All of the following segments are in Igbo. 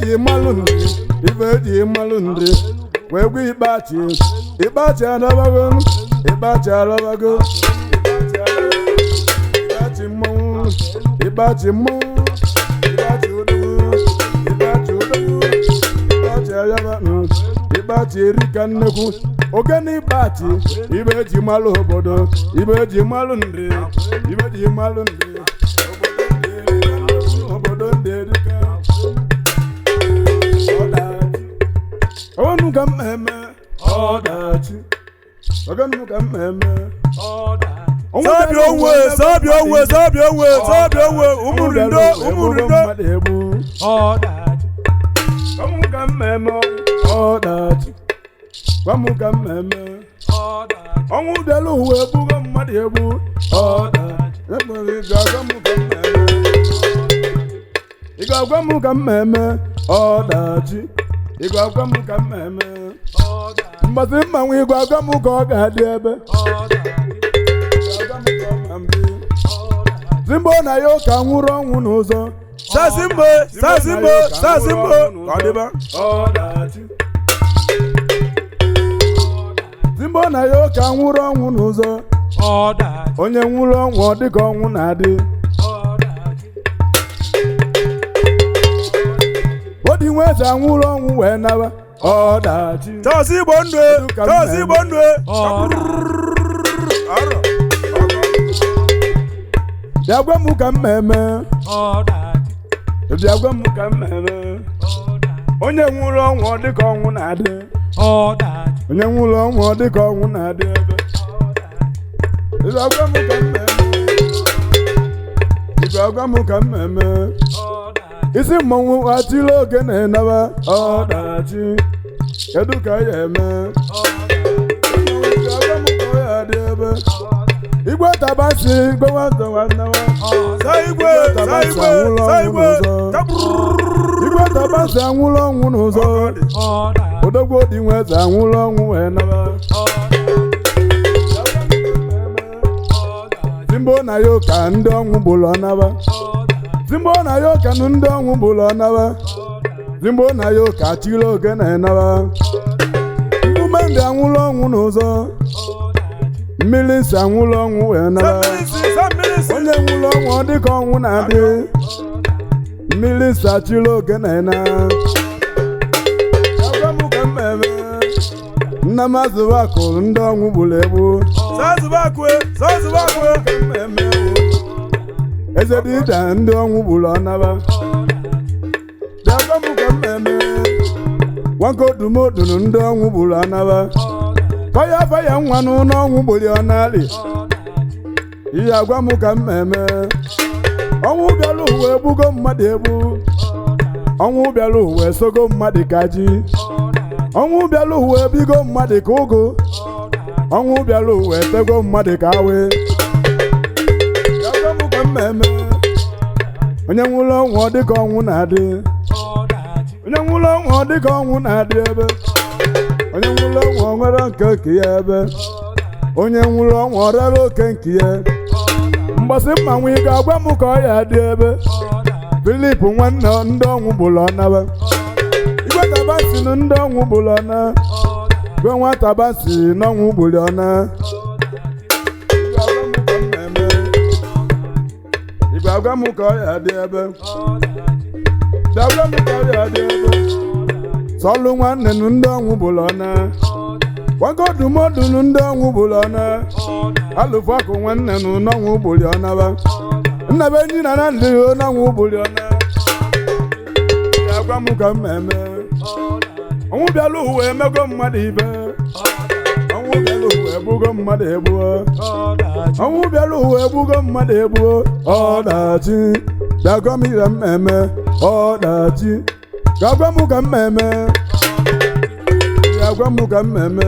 eji malụ nri ife eji malụ nri wee gwa ịkpachi ịkpachi adabago ịkpachi adabago ịkpachi mmọnwụ ịkpachi mmọnwụ ịkpachi odogwu ịkpachi odogwu ịkpachi ayaba ịkpachi erika nnekwu ogene ịkpachi ibe eji malụ obodo ibe eji malụ nri ibe eji malụ nri obodo ndị erika ọdachi ọnụ ka mmemme ọdachi ọganụ ka mmemme Sabi onwe, sabi onwe, sabi onwe, sabi onwe, ụmụrindo, ụmụrindo. ọmụ ka mmemme ọdachi gwamụ ka mmemme ọnwụ bịara ụwa egbugo mmadụ egbu ọdachi ekpere ị ga-agwa m ka mmemme ị ga-agwa m ka mmemme ọdachi ị ga-agwa m ka mmemme mgbasị mmanwụ ị ga-agwa m ka ọ ga-adị ebe zimbo na ya ụka nwụrụ ọnwụ n'ụzọ Sazimbo, sazimbo, sazimbo. Ka ọ dịba. ọdachi zimbo na ya ụka nwụrụ ọnwụ n'ụzọ onye nwụrụ ọnwụ ọ dịka ọnwụ na-adị odi nwe eze anwụrụ ọnwụ wee nawa ọdachi Chọọsị Igbo ndụ, chọọsị Igbo ndụ. Arọ. bịa gwa m ka mmemme bịa gwa m ka mmemme onye nwụrụ ọnwụ ọ dịka ọnwụ na-adị onye nwụrụ ọnwụ ọ dịka ọnwụ na-adị ebe bịa gwa m ka mmemme bịa gwa m ka mmemme isi mmọnwụ atịla oge na-enaba ọdachi kedu ka ya eme Bịa gwa m ka ọ ya dị ebe igwe tabasi igwe nwata nwannewa Sa igwe, sa igwe, sa igwe. Kabrrrr. igwe tabasi anwụrụ ọnwụ n'ụzọ odogwu odi nwe eze anwụrụ ọnwụ wee naba zimbo na ya ụka ndị ọnwụ bụrụ ọnaba zimbo na ya ụka nụ ndị ọnwụ bụrụ ọnaba zimbo na ya ụka chiri oge na-enaba mgbume ndị anwụrụ ọnwụ n'ụzọ mmiri nsị anwụrụ ọnwụ wee naba Sambilisi, sambilisi. onye nwụrụ ọnwụ ọ dịka ọnwụ na-adị mmiri nsị achịrị oge na-ena agwa m ka mmemme nna m azụba kụrụ ndị ọnwụ gburu egbu Sazubakwe, sazubakwe. mmemme eze dịda ndị ọnwụ gburu ọnaba bịagwa m ka mmemme nwakodumodunu ndị ọnwụ gburu ọnaba faya faya nwa n'ụlọ ọnwụ gburu ọnalị ihe agwa m ka mmemme ọnwụ bịara ụwa egbugo mmadụ egbu ọnwụ bịara ụwa esogo mmadụ ka ji ọnwụ bịara ụwa ebigo mmadụ ka ụgụ ọnwụ bịara ụwa etego mmadụ ka awe Bịakwa m ka mmemme onye nwụrụ ọnwụ ọ dịka ọnwụ na-adị onye nwụrụ ọnwụ ọ dịka ọnwụ na-adị ebe onye nwụrụ ọnwụ ọ nwere nke nke ya ebe onye nwụrụ ọnwụ ọ rara oke nke ya mgbasị mmanwụ ị ga-agwa m ka ọ ya dị ebe filip nwanne ndị ọnwụ bụrụ ọnaba igwe tabasi na ndị ọnwụ bụrụ ọna gwe nwata basi n'ọnwụ bụrụ ọna Ị ga-agwa m ka ọ ya dị ebe bịagwa m ka ọ ya dị ebe sọlụ nwanne nụ ndị ọnwụ bụrụ ọna gwagodumọdụ nụ ndị ọnwụ bụrụ ọna alụfụ akụ nwanne nụ n'ọnwụ bụrụ ọnaba nna be enyi na na ndị n'ọnwụ bụrụ ọna ya gwa m ka mmemme ọnwụ bịala ụwa emego mmadụ ibe ọnwụ bịala ụwa egbugo mmadụ egbuo ọnwụ bịala ụwa egbugo mmadụ egbuo ọdachi bịagwa m ire mmemme ọdachi gagwa m ka mmemme gagwa m ka mmemme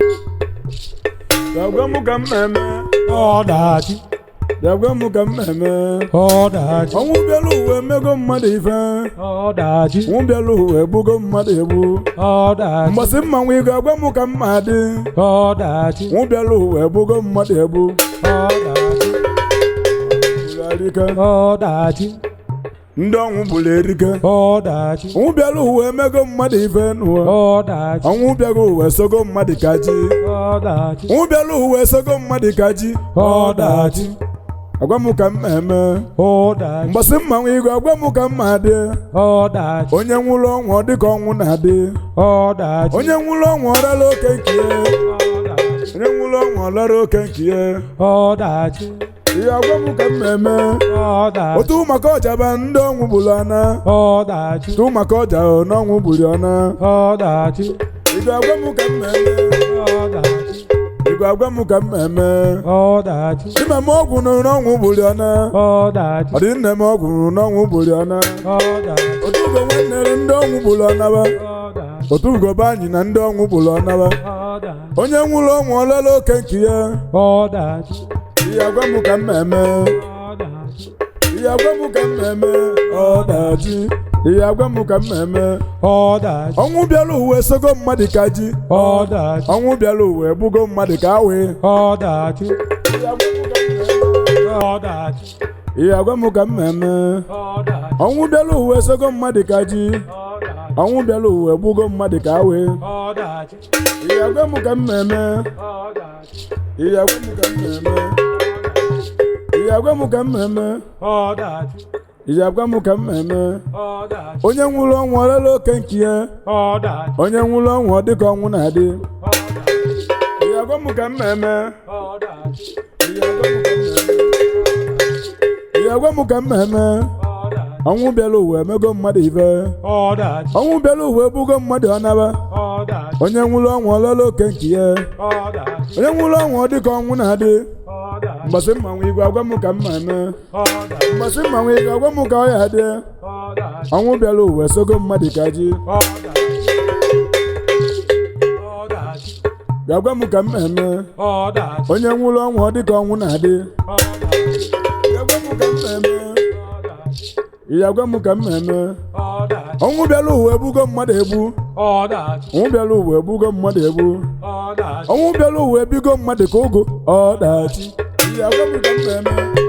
gagwa m ka mmemme ọdachi gagwa m ka mmemme ọdachi ọnwụ bịala ụwa emego mmadụ ife ọdachi ọnwụ bịala ụwa egbugo mmadụ egbu ọdachi mgbasị mmanwụ ị ga-agwa m ka mma dị ọdachi ọnwụ bịala ụwa egbugo mmadụ egbu ọdachi Arịka. ọdachi ndị ọnwụ bụrụ erike ọdachi ọnwụ bịara ụwa emego mmadụ ife n'ụwa ọdachi ọnwụ bịara ụwa esogo mmadụ ka ji ọdachi ọnwụ bịara ụwa esogo mmadụ ka ji ọdachi agwa m ka m eme ọdachi mgbasị mmanwụ igwe agwa m ka mma dị ọdachi onye nwụrụ ọnwụ ọ dịka ọnwụ na-adị ọdachi onye nwụrụ ọnwụ ọrara oke nke ya ọdachi onye nwụrụ ọnwụ ọrara oke nke ya ọdachi ihe agwa m ka m eme ọdachi otu maka ọjaba ndị ọnwụ gburu ọna ọdachi otu maka ọja n'ọnwụ gburu ọna ọdachi igwe agwa m ka m eme ọdachi igwe agwa m ka m eme ọdachi ime m ọgwụ nụrụ n'ọnwụ gburu ọna ọdachi ọ dị nne m ọgwụ nụrụ n'ọnwụ gburu ọna ọdachi otu ugo nwanne ndị ọnwụ gburu ọnaba ọdachi otu ugo be anyị na ndị ọnwụ gburu ọnaba ọdachi onye nwụrụ ọnwụ ọlala oke nke ya ọdachi ihe agwa m ka m eme ọdachi ihe agwa m ka m eme ọdachi ihe agwa m ka m eme ọdachi ọnwụ bịara ụwa esogo mmadụ ka ji ọdachi ọnwụ bịara ụwa egbugo mmadụ ka awe ọdachi ọdachi ihe agwa m ka m eme ọdachi ọnwụ bịara ụwa esogo mmadụ ka ji ọdachi ọnwụ bịara ụwa egbugo mmadụ ka awe ọdachi ihe agwa m ka m eme ọdachi ihe agwa m ka m eme ihe agwa m ka m eme ọdachi ihe agwa m ka m eme ọdachi onye nwụrụ ọnwụ ọlala oke nke ya ọdachi onye nwụrụ ọnwụ ọ dịka ọnwụ na-adị ọdachi ihe agwa m ka m eme ọdachi ihe agwa m ka m eme ihe agwa m ka m eme ọdachi ọnwụ bịara ụwa emego mmadụ ife ọdachi ọnwụ bịara ụwa ebugo mmadụ ọnaba ọdachi onye nwụrụ ọnwụ ọlala oke nke ya ọdachi onye nwụrụ ọnwụ ọ dịka ọnwụ na-adị ọdachi mgbasị mmanwụ igwe agwa m ka m ma eme ọdachi mgbasị mmanwụ igwe agwa m ka ọ ya dị ọdachi ọnwụ bịara ụwa esogo mmadụ ka ji ọdachi ọdachi ga-agwa m ka m eme ọdachi onye nwụrụ ọnwụ ọ dịka ọnwụ na-adị ọdachi ga-agwa m ka m eme ọdachi ihe agwa m ka m eme ọdachi ọnwụ bịara ụwa egbugo mmadụ egbu ọdachi ọnwụ bịara ụwa egbugo mmadụ egbu ọdachi ọnwụ bịara ụwa ebigo mmadụ ka ụgụ ọdachi ihe agwa m ka m eme